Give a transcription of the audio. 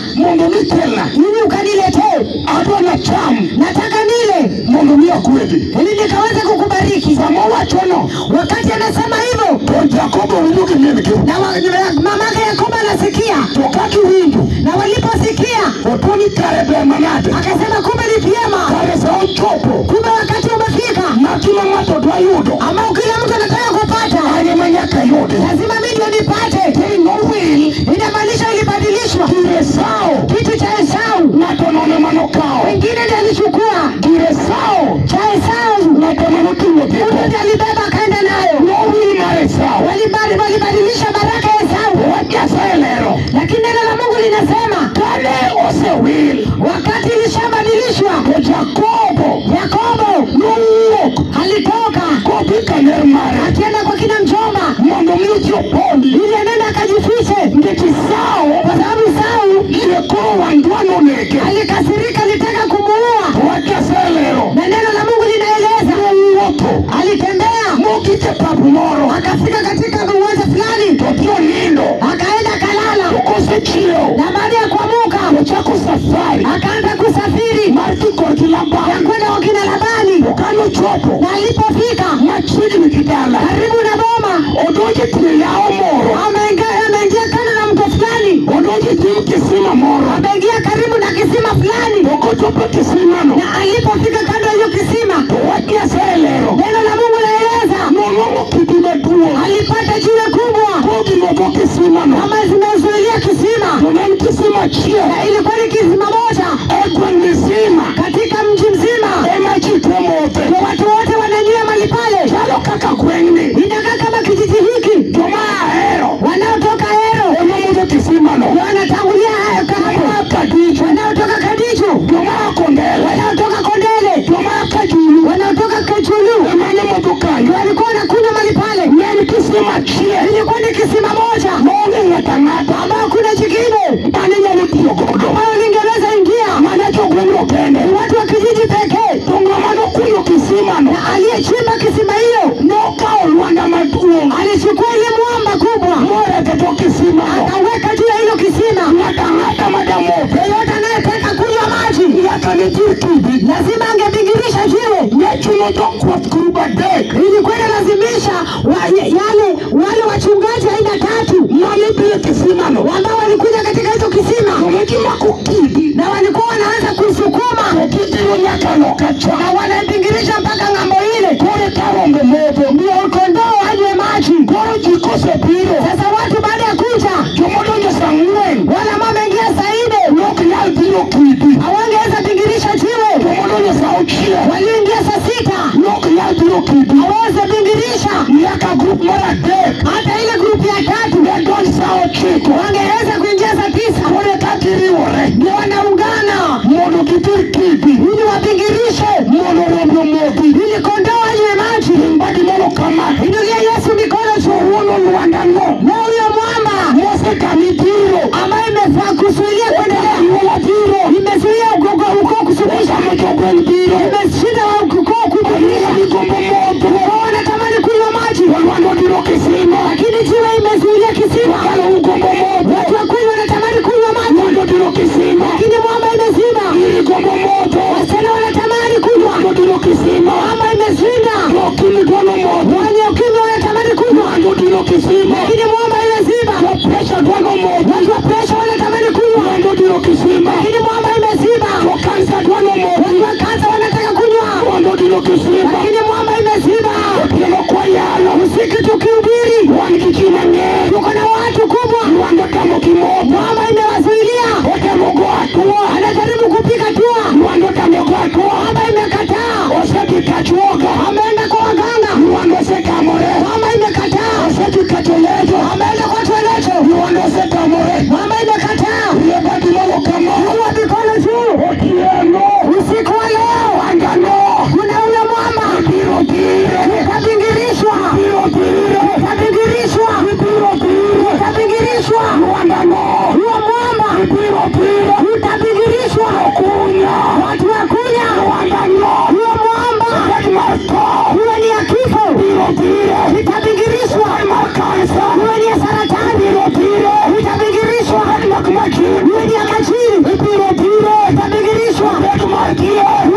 mondo mi kelna ili ukaniletee. adwa nacham Nataka nile mondo mi akwedi ili nikaweze kukubariki. sama owachono Wakati anasema hivyo, to jakobo winjo gi mingi na wa- na mamake Yakobo anasikia, to kagiwinjo na waliposikia otoni kare ber manade akasema, kumbe ni vyema, kare sa ochopo kumbe wakati umefika ma kila ng'ato dwa yudo ambao kila mtu anataka kupata, anye ma nyaka yude lazima mimi ndio nipate. They no will Inamaanisha ilibadilishwa gire sao kitu cha Esau, ng'ato nono manokao wengine ndiye alichukua gire sao cha Esau, ng'ato manoting'o mtu dhipo ndiye alibeba akaenda nayo. no will mar esau Walibadi- Walibadilisha baraka ya Esau, wach nyasaye lero lakini neno la Mungu linasema kane osewil wakati ilishabadilishwa, to jakobo Yakobo nowuok alitoka kodhi ka ner mare akienda kwa kina mjomba mondo mi ochi opondi ili anende akajifiche, nikech sao kwa sababu Esau yie koro wang' dwa nonege alikasirika, alitaka kumuua, wach nyasaye lero na neno la Mungu linaeleza nowuotho alitembea mogik e pap moro akafika katika uwanja fulani, to dhi onindo akaenda to kalala, kosechiew na baada ya kuamuka ochako safari akaanza kusafiri mar dhi korgi ya laban kwenda kwa kina Labani, to kanochopo na alipofika machiegni gi dala karibu na boma, odonjo e tie yawo moro ameingia ameingia kando na mto fulani, odonjo e nyim kisima moro ameingia karibu na kisima fulani, to kochopo e kisimano na alipofika kando ya hiyo kisima, to wach nyasaye lero neno la Mungu laeleza nonwang'o kidi maduong' alipata jiwe kubwa kogimogo kisimano kama zimezuilia kisima, to ne en kisima achiel na ilikuwa ni kisima moja e gweng' misima katika mji mzima, ema ji te modhe na watu wote wananyia mali pale. chalo kaka gweng'ni Inakaa kama kijiji hiki, joma ahero wanaotoka Hero ema modho kisimano ndio wanatangulia hayo joma hapo, kadicho wanaotoka Kadicho, joma akondele wanaotoka Kondele, joma kajulu wanaotoka Kachulu ema ne modho kanyo walikuwa wanakunywa mali pale. ne en kisima achiel Ilikuwa ni kisima moja maonge ng'ato ang'ata ambao kuna jingine mane nyalo tiyo godo ambayo lingeweza ingia mana jogweng'no kende ni watu wa kijiji pekee, to ng'ama nokunyo kisimano na aliyechimba kisima hiyo nokawo lwanda maduong' alichukua ile mwamba kubwa morete to kisimano akaweka juu ya hilo kisima. ng'ato ang'ata madamodhe Yeyote anayetaka kunywa maji nyaka ne tir kidi lazima angebingirisha jiwe. ne chuno jokwath grub adek Ilikuwa inalazimisha wa, yale wale wachungaji aina tatu mane dhi e kisimano ambao walikuja katika hizo kisima to ne gimako kidi na walikuwa wanaanza kusukuma to gidhiro nyaka loka cha na wanabingirisha mpaka ng'ambo ile, koro ka rombe modho ndio kondoo anywe maji. koro ji kosebiro Sasa watu baada ya kuja jomodonjo sa ang'wen wale ambao wameingia saa nne nok nyal dhiro kidi hawangeweza bingirisha jiwe, jomodonjo sa auchiel walioingia saa sita nok nyal dhiro kidi hawawezi bingirisha. nyaka grup mar adek Hata ile grupu ya tatu ne donj sa ochiko wangeweza kuingia saa tisa, koro ka giriwore ndio wanaungana mondo gidhir kidi ili wabingirishe, mondo rombe omodhi ili kondoo anywe maji. mbagi mono kama Inulia Yesu mikono juu. wuono lwandano Na huyo mwamba mosekani dhiro ambaye imefaa kuzuilia kuendelea, anyuola dhiro imezuia ukoko ukoo kusuluhisha, osamo jogweng' dhiro imeshinda wa ukoo anyuola kuzuia. migombo modho Wao wanatamani kunywa maji, olwando dhiro kisima lakini jiwe imezuilia kisima. wakalo ugombo modho Watu wa kweli wanatamani kunywa maji, lwando dhiro kisima lakini mwamba imezima. iri gombo modho Wasichana wanatamani kunywa, lwando dhiro kisima mwamba imeshinda. okimi dwano modho Wenye ukimwi wanatamani kunywa, lwando dhiro kisima lakini mwamba imezima. presha dwano modho Watu wa presha wanatamani kunywa, lwando dhiro kisima lakini mwamba imezima. kansa dwano modho Watu wa kansa wanataka kunywa, lwando dhiro kisima lakini mwamba imezima. otieno kwayalo Usiku tukihubiri, wan gi ji mang'eny tuko na watu kubwa, lwando tamo gi modho mwamba imewazuilia. otemo go atwo Anajaribu kupiga tua, lwando tamo go atwo mwamba imekataa. osedhi kachuoga Ameenda kwa waganga, lwando osekamore mwamba imekataa. osedhi kacho lejo ya majini ibiro biro itabingirishwa pek mar kiye